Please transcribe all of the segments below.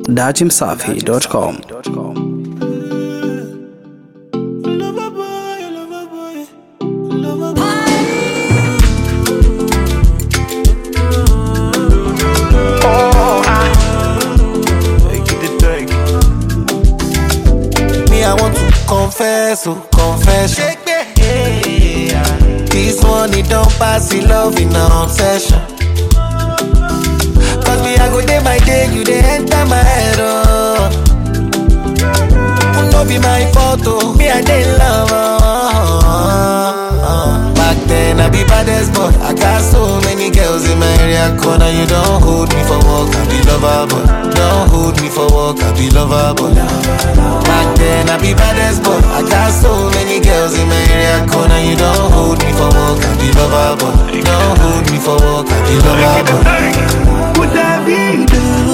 dachimsafi.com. Me, I want to confess, oh, confession. This one, it don't pass the love in an obsession. Cause me, I go day by day, you they enter my head, oh. No be my fault, oh. Me, I dey love, oh. Back then, I be baddest boy. I got so many girls in my area corner. You don't hold me for work, I be lover, boy. Don't hold me for work, I be lover, boy. Back then, I be baddest boy. I got so many girls in my area corner. You don't hold me for work, I be lover, boy. Don't hold me for work, I be lover, boy. Pour David.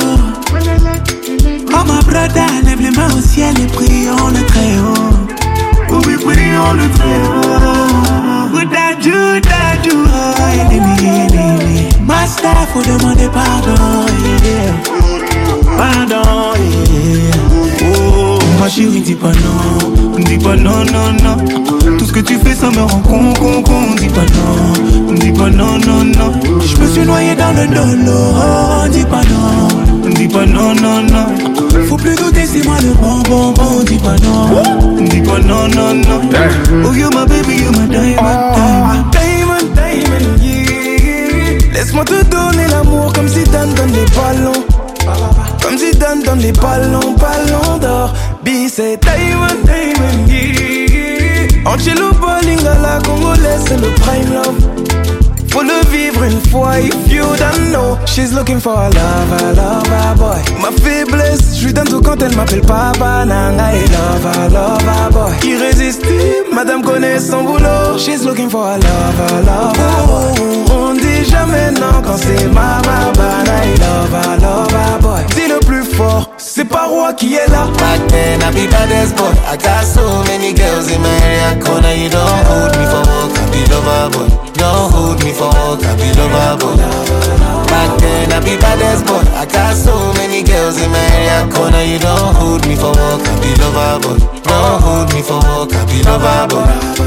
Oh ma brother, lève les mains au ciel et prions le très haut. Oh oui, prions le très haut. Pour Dadju, Dadju, oh, ennemi, ennemi. Master, faut demander pardon, yeah. Pardon, yeah. Oh, ma chérie, dis pas non. Dis pas non, non, non. Tout ce que tu fais, ça me rend con, con, con. Dis pas non. Dis pas non, non, non. Je me suis noyé dans le dolo. Oh, dis pas non. Dis pas non, non, non. Faut plus douter, c'est moi le bon, bon, bon. Dis pas non. Dis pas non, non, non. Oh, you my baby, you my diamond, diamond. Diamond, diamond, yeah. Laisse-moi te donner l'amour comme si Dan donne les ballons. Comme si Dan donne les ballons, ballons d'or. B, c'est Diamond, Diamond, yeah. Angelo Bolingala, congolaise, c'est le prime love. Faut le vivre une fois, if you don't know. She's looking for a lover, lover boy. Ma faiblesse, je lui donne tout quand elle m'appelle papa. Nanga et lover, lover boy. Irrésistible, madame connaît son boulot. She's looking for a lover, lover boy. On dit jamais non quand c'est mama, bana et lover, lover boy. Dis le plus fort, c'est pas roi qui est là. Back then, I be baddest boy. I got so many girls in my area corner. You don't hold me for work, I be lover boy. Don't hold me for work, I be lover boy. Back then, I be baddest boy. I got so many girls in my area corner. You don't hold me for work, I be lover boy. Don't hold me for work, I be lover boy.